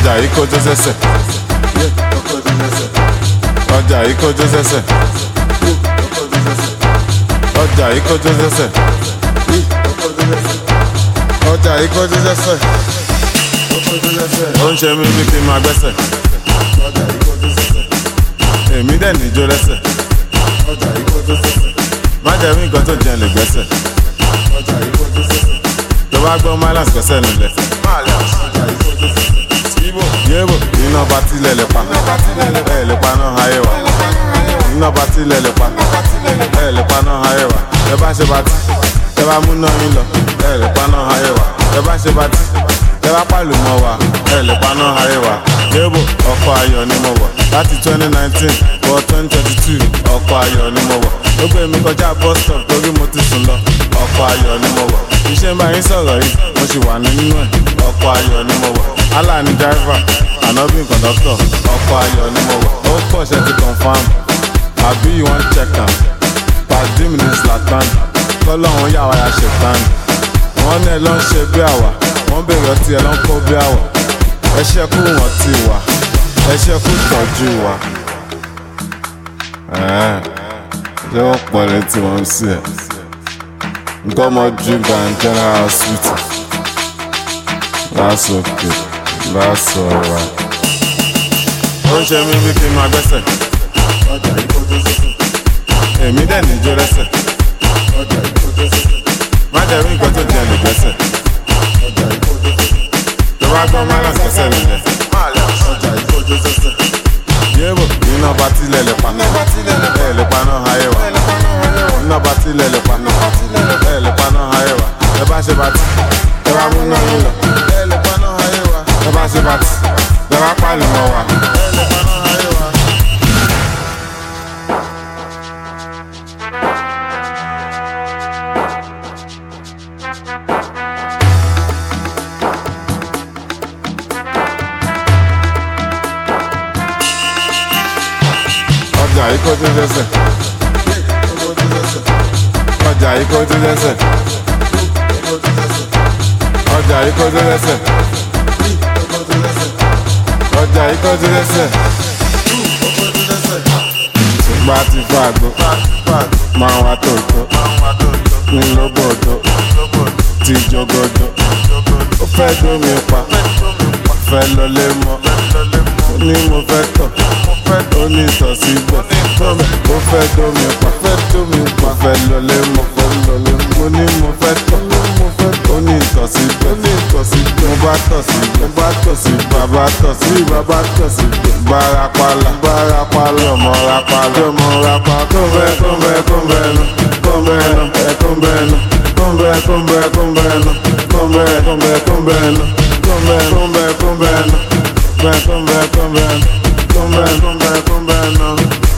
ọjà yìí kọjú sẹ́sẹ̀ ọjà yìí kọjú sẹ́sẹ̀ ọjà yìí kọjú sẹ́sẹ̀ ọjà yìí kọjú sẹ́sẹ̀ ó ń ṣe mí bí kí n máa gbẹ́sẹ̀ èmi dẹ̀ níjó lẹ́sẹ̀ má jẹ́ mí nǹkan tó jẹ́ lè gbẹ́sẹ̀ tó bá gbọ́ milas gbẹ́sẹ̀ nílẹ̀ yébo iná bá tilẹ̀ lè pa ẹ̀ lè pa náà ayé wa iná bá tilẹ̀ lè pa ẹ̀ lè pa náà ayé wa ẹ bá ṣe bá ti ẹ bá mú náà yín lọ ẹ̀ lè pa náà ayé wa ẹ bá ṣe bá ti ẹ bá pàlù mọ́ wa ẹ̀ lè pa náà ayé wa yébo ọkọ̀ ayọ̀ ni mo wọ̀ láti twenty nineteen wọ twenty twenty two ọkọ̀ ayọ̀ ni mo wọ̀ ó gbé mi kọjá bus stop torí mo ti sùn lọ ọkọ̀ ayọ̀ ni mo wọ̀ iṣẹ́ ń bá yín sọ̀rọ̀ yìí mo sì wà nínú ẹ̀ ọkọ̀ ayọ̀ ni mo wọ̀ allah ni driver anabi conductor ọkọ̀ ayọ̀ ni mo wọ̀ ó pọ̀ ṣe ti confam àbí you wan check am pàdé mi ní zlatan kọ́lọ́hún yà wá ya ṣètàn wọ́n ní ẹ ló ń ṣe bí àwà wọ́n bèrè ọtí ẹ ló ń kó bí àwà ẹ ṣe kú wọn ti wà ẹ ṣe kú tọ́jú wa. ṣé wọ́n pọ̀ létí wọn sí ẹ̀ nǹkan ọmọ drink than general hospital that's okay that's alright. ó ń ṣe mí bí kí n máa gbẹ́sẹ̀ èmi dẹ̀ níjó lẹ́sẹ̀ má jẹ́ rí nǹkan tó jẹ́ lè gbẹ́sẹ̀ tó bá gbọ́ má lọ́sẹ̀ sẹ́ nílẹ̀ yébo iná bá tilẹ̀ lè pa ẹ̀ lè pa náà ayé wa iná bá tilẹ̀ lè pa ẹ̀ lè pa náà ayé wa ẹ bá ṣe bá ti ẹ bá mú náà yín lọ ẹ̀ lè pa náà ayé wa ẹ bá ṣe bá ti ẹ bá pàlù mọ́ wa ẹ̀ lè pa náà ayé wa. ọjà yìí kọjú lẹ́sẹ̀ ọjà yìí kọjú lẹ́sẹ̀ ọjà yìí kọjú lẹ́sẹ̀ ọjà yìí kọjú lẹ́sẹ̀ gba ti fa àgbo máa wá tòótọ́ ní lóbòdó ti jogodo ó fẹ́ dómi pa fẹ́ lọlé mọ́ ní mo fẹ́ tọ̀ ó ní ìtọ̀ síbẹ̀ ó fẹ́ dómi pa fẹ́ dómi pa fẹ́ lọlé mọ́ fẹ́ lọlé mọ́ mo ní mo fẹ́ tọ̀ ó ní ìtọ̀ síbẹ̀ ó ní ìtọ̀ síbẹ̀ mo bá tọ̀ síbẹ̀ mo bá tọ̀ síbẹ̀ bàbá tọ̀ sí bàbá tọ̀ síbẹ̀ bárapàlà bárapàlà ọmọ rapàlà ọmọ rapàlà tó bẹ́ẹ̀ tó bẹ́ẹ̀ tó bẹ́ẹ̀ nù tó bẹ́ẹ̀ nù ẹ̀ tó bẹ́ẹ̀ nù tó bẹ́ẹ̀ tó bẹ́ẹ̀ tó bẹ́ẹ̀ nù tó bẹ́ẹ̀ tó bẹ́ẹ̀ tó bẹ́ẹ̀ nù tó bẹ́ẹ̀ tó bẹ́ẹ̀ tó bẹ́ẹ̀ nù bẹ́ẹ̀ tó bẹ́ẹ̀ tó bẹ́ẹ̀ nù come back, come back, come back now.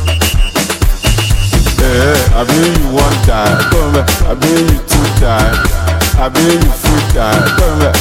Yeah, I mean you want die, come back. I mean you two die, I mean you free die, come back.